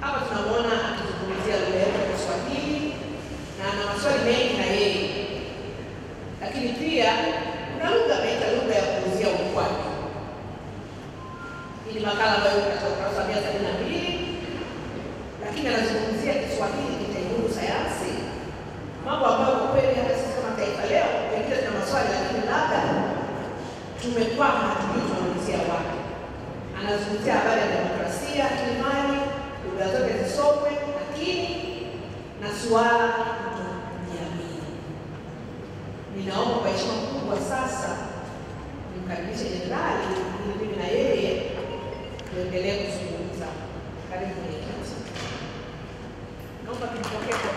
Hapa tunamwona akizungumzia lugha yetu ya Kiswahili na ana maswali mengi na yeye, lakini pia kuna lugha ameita lugha ya kuuzia ukwaju. Hii ni makala ambayo iko katika ukurasa wa mia sabini na mbili, lakini anazungumzia Kiswahili kitainudu sayansi, mambo ambayo kwa kweli hata sisi kama taifa leo pengine tuna maswali, lakini labda tumekwama, hatujui tunaulizia wapi. Anazungumzia habari ya demokrasia, kiimani, lugha zote zisomwe, lakini na suala la kutojiamini. Ninaomba kwa heshima kubwa sasa nimkaribishe jenerali ili mimi na yeye tuendelee kuzungumza. Karibu mwenyekiti, naomba tumpokee kwa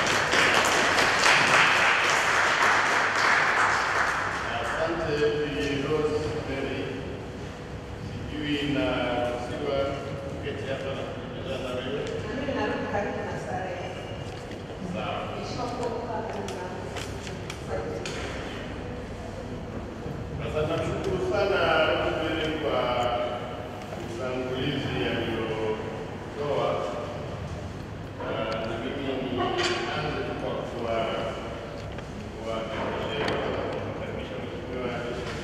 Asante Bi Rose Mary. Sijui na siwa kuketi hapa na kusikiliza na wewe. na mimi narudi karibu na starehe. Sawa. Heshima kubwa kukaa karibu na Sasa namshukuru sana Rosemary kwa utangulizi aliyotoa. Ah, na mimi nianze tu kwa kuwa- kuwakaribisha kumkaribisha Mheshimiwa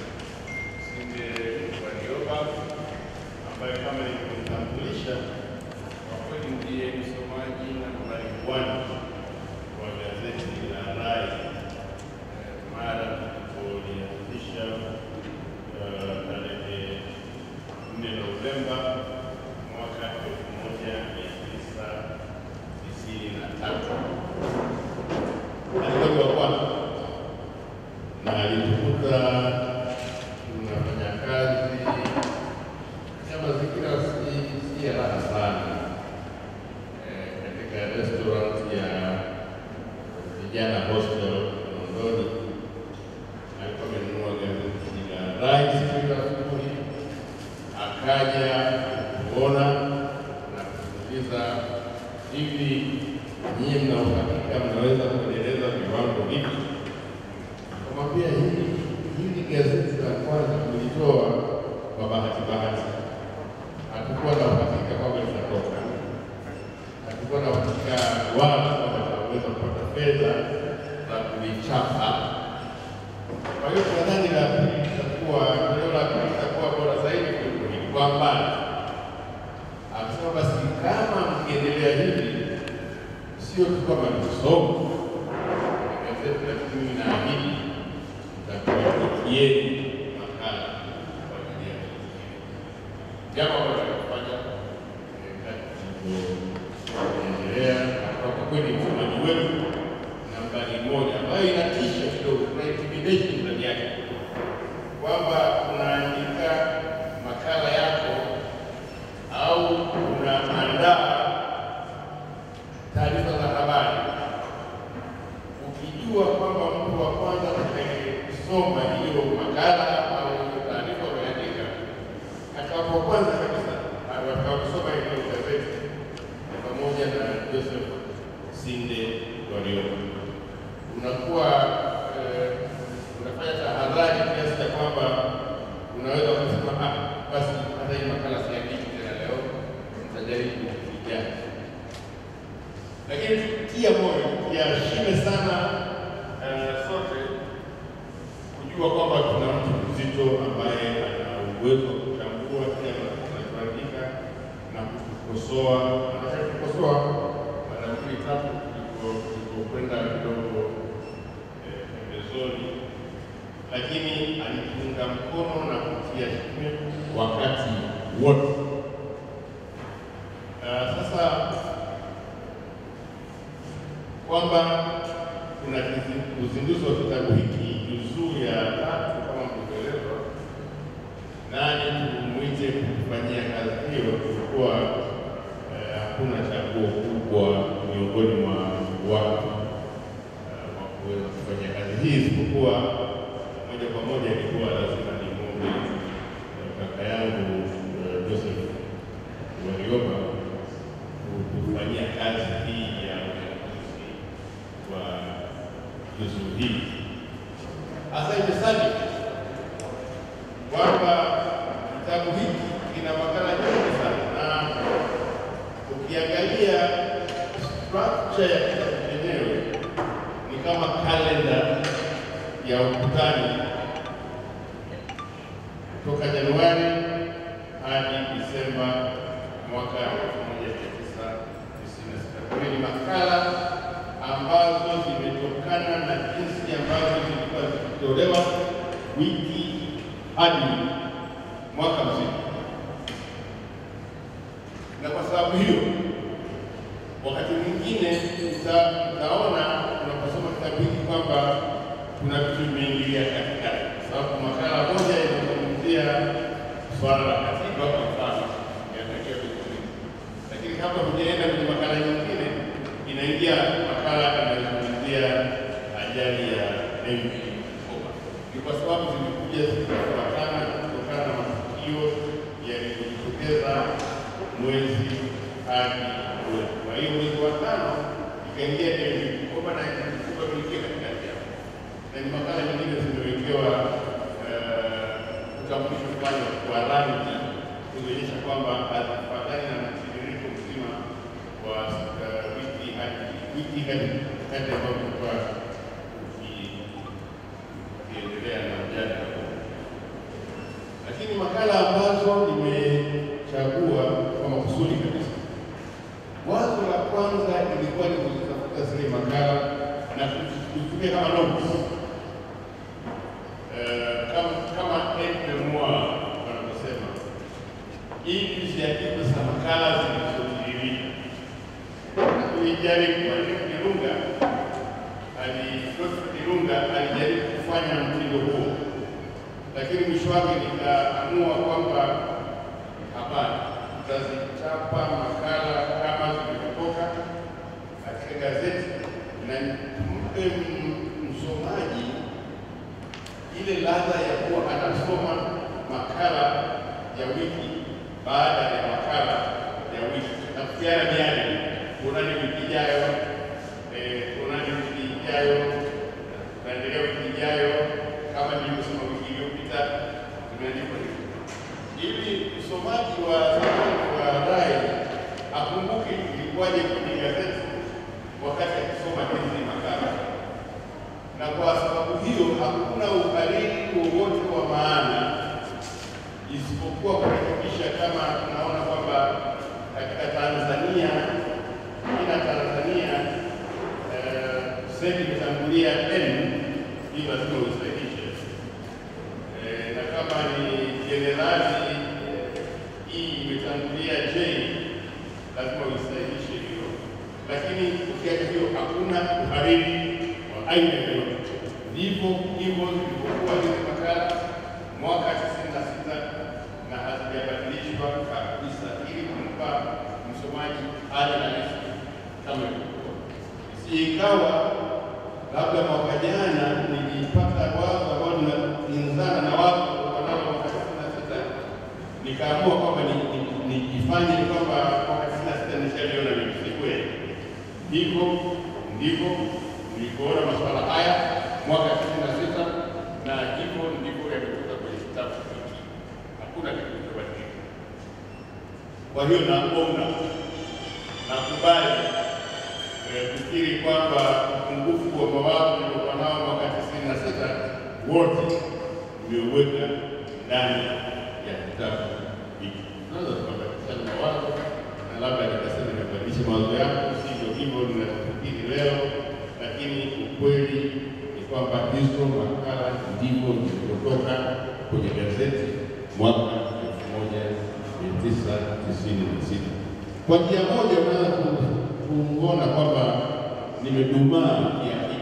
Sinde Warioba ambaye kama nilivyomtambulisha kwa kweli ndiye msomaji nambari one wa gazeti la Rai eh, mara tulipolianzisha eh, tarehe nne Novemba mwaka elfu moja mia tisa tisini na tatu. Alikuwa wa kwanza na alitukuta tunafanya kazi ya mazingira si si ya raha sana eh, katika restaurant ya vijana hostel Londoni. Alikuwa amenunua gazeti la Rai siku ya asubuhi, akaja kuona na kuuliza hivi, nyie mna uhakika mnaweza kuendeleza viwango hivi? Akamwambia hili hili gazeti la kwanza tulitoa kwa bahati bahati, hatukuwa na uhakika kwamba litatoka, hatukuwa na uhakika wala kwamba tunaweza kupata fedha za kulichapa. Kwa hiyo tunadhani la pili litakuwa toleo la pili litakuwa bora zaidi kuliko hili kwa mbali. Akasema basi kama mkiendelea hivi, sio tu kama tusome gazeti, lakini mimi naahidi nitakuwafikieni makala kwa ajili ya kusikia. jambo ambalo tunafanya eh, kati tulivyoendelea, na kwa kweli msomaji wetu nambari moja ambayo inatisha kidogo, kuna intimidation ndani yake, kwamba unaandika makala yako au unaandaa taarifa za habari ukijua kwamba mtu wa kwanza atakayesoma hiyo makala au hiyo taarifa umeandika atakapo kwanza kabisa atakaposoma hiyo gazeti ni pamoja na Joseph Sinde Warioba, unakuwa eh, unafanya tahadhari kiasi cha kwamba unaweza kusema ah, basi hata hii makala siandiki tena leo, nitajaribu ijayo lakini tutia moyo tuashime sana eh, sote kujua kwamba tuna mtu mzito ambaye ana uwezo wa kuchambua kile anachoandika na kukosoa. Anataka kukosoa mara mbili tatu tulipo- tulipokwenda kidogo eh, pembezoni, lakini alitunga mkono na kutia shime wakati wote. Ah, sasa kwamba kuna kizi- uzinduzi wa kitabu hiki juzuu ya tatu kama mlivyoelezwa, nani tumwite kufanyia kazi hiyo, kulikuwa eh, hakuna chaguo kubwa miongoni mwa watu eh, wa kuweza kufanya kazi hii, isipokuwa moja kwa moja ilikuwa lazima nimwombe eh, kaka yangu eh, Joseph Warioba kufanyia kazi hii ya uchaguzi wa juzuu hii. Hasa imesadi kwamba kitabu hiki kina makala nyingi sana, na ukiangalia picha ya kitabu chenyewe ni kama kalenda ya ukutani toka Januari hadi Disemba mwaka 1996. Kwa hiyo ni makala ambazo zimetokana na jinsi ambavyo zilikuwa zikitolewa wiki hadi mwaka mzima, na kwa sababu hiyo wakati mwingine uta- utaona unaposoma kitabu hiki kwamba kuna vitu vimeingilia katikati, kwa sababu makala moja inazungumzia swala la katiba kwa mfano inatakiwa kutumika, lakini hapa hujaenda kwenye makala nyingine, inaingia makala inayozungumzia ajali ya MV Bukoba. Ni kwa sababu zimekuja zikifuatana kutokana na matukio yaliyojitokeza mwezi hadi mwezi. Kwa hiyo mwezi wa tano ikaingia MV Bukoba na MV Bukoba iliingia katikati yao, na ni makala nyingine zimewekewa eh, utambulisho fulani wa rangi kuonyesha kwamba hazifuatani na mtiririko mzima wa eh, wiki hadi wiki hadi hadi ambayo tulikuwa tuki- tukiendelea na mjadala huu. Lakini makala ambazo nimechagua kwa makusudi kabisa, wazo la kwanza ilikuwa ni kuzitafuta zile makala na kuzitumia kama notes Eh, kama kama Edmond wanavyosema ili ziandikwe za makala zilizotiririka. Tulijaribu mwalimu Kirunga ali Godfrey Kirunga alijaribu kufanya mtindo huo, lakini mwisho wake nikaamua kwamba hapana, tutazichapa makala kama zilivyotoka katika gazeti na mpe m- msomaji ile ladha ya kuwa anasoma makala ya wiki baada ya makala ya wiki, nafikiana miadi kuonani wiki ijayo, eh, kuonani wiki ijayo, tunaendelea wiki ijayo, kama nilivyosema wiki iliyopita, tumeandikwa hivyo ili msomaji wa zamani wa Rai akumbuke ilikuwaje kwenye gazeti wakati akisoma hizi makala na kwa sababu hiyo hakuna uhalili wowote wa maana isipokuwa kurekebisha kama tunaona kwamba katika Tanzania ina Tanzania eh, senti imetangulia n hii lazima uisahihishe eh, na kama ni jenerali eh, hii imetangulia j lazima uisahihishe hiyo, lakini ukiacha hiyo hakuna uhariri wa aina yoyote. Ndivyo hivyo zilivyokuwa hizi makala mwaka tisini na sita na hazijabadilishwa kabisa, ili kumpa msomaji hali halisi kama ilivyokuwa, isije ikawa labda mwaka jana nilipata wazo ambao linakinzana na watu wanao mwaka tisini na sita nikaamua kwamba ni- ni- nijifanye kwamba mwaka tisini na sita nishaliona mimi, si kweli. Hivyo ndivyo nilivyoona masuala haya mwaka tisini na sita na hivyo ndivyo yametoka kwenye kitabu hiki, hakuna kitu kilichobadilika. Kwa hiyo naomba nakubali eh, kufikiri kwamba upungufu wa mawazo niliokuwa nao mwaka tisini na sita wote nimeuweka ndani ya kitabu hiki. Tunaweza tukabadilishana mawazo na labda nikasema nimebadilisha mawazo yako, sivyo hivyo ninavyofikiri leo, lakini ukweli ni kwamba hizo makala ndivyo zilivyotoka kwenye gazeti mwaka elfu moja mia tisa tisini na sita. Kwa njia moja unaweza ku- kuona kwamba nimedumaa kiakili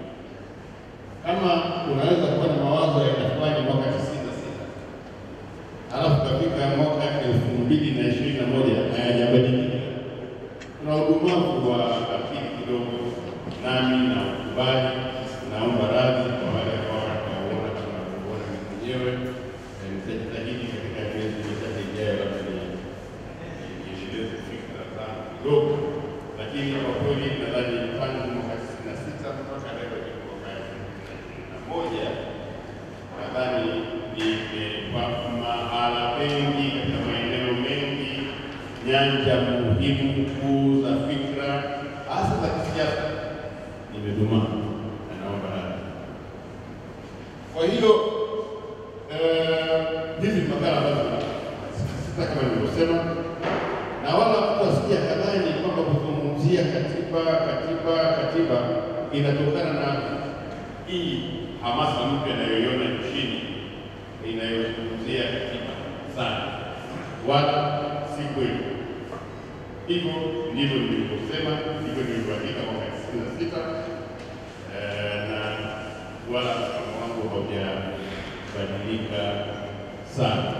kama unaweza kuwa na mawazo ya kufanya mwaka tisini na sita halafu kafika mwaka elfu mbili na ishirini na moja hayajabadilika, kuna udumavu wa akili kidogo, nami na ukubali. Naomba radhi kwa wale ambao watauona kama navyoona mimi mwenyewe. Eh, Nitajitahidi katika miezi michache ijayo, labda ni- niendeleze fikra zangu kidogo, lakini kwa kweli nadhani tangu mwaka tisini na sita mpaka leo ni mwaka elfu mbili na ishirini na moja nadhani nimepa mahala pengi katika maeneo mengi, nyanja muhimu kuu za fikra, hasa za kisiasa imedumaa, na naomba radhi. Kwa hiyo eh, hizi ni makala ambazo sita kama nilivyosema, na wala kuwasikia kadhani kwamba kuzungumzia katiba katiba katiba inatokana na hii hamasa mpya inayoiona nchini inayozungumzia katiba sana, wala si kweli. Hivyo ndivyo nilivyosema, ndivyo nilivyoandika mwaka tisini na sita na wala msimamo wangu haujabadilika sana.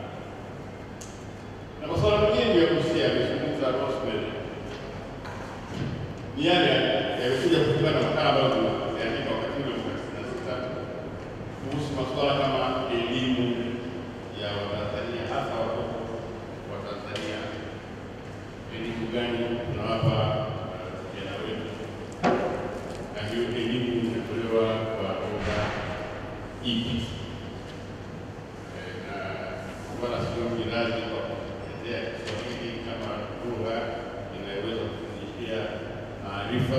Na masuala mengine ya kusia amezungumza Rosemary ni yale yamekuja kutoka na makala ambayo tuliandika wakati ule mwaka tisini na sita kuhusu masuala kama elimu ya Watanzania hasa watoto wa Tanzania, elimu gani tunawapa vijana wetu, na hiyo elimu inatolewa kwa lugha ipi? Na wala sio mirazi kwa kutetea Kiswahili kama lugha inayoweza kufundishia maarifa,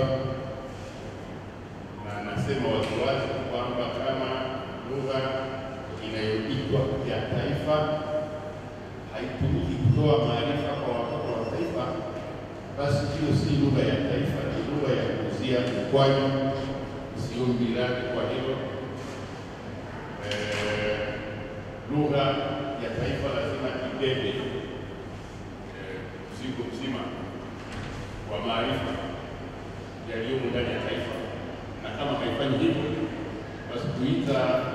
na nasema waziwazi kwamba kama lugha inayoitwa ya taifa haitumiki kutoa maarifa kwa watoto wa taifa, basi hiyo si lugha ya taifa, ni lugha ya kuuzia ukwaju, sio miradi. Kwa hilo lugha ya taifa lazima ibebe mzigo mzima wa maarifa yaliyomo ndani ya taifa, na kama haifanyi hivyo, basi kuita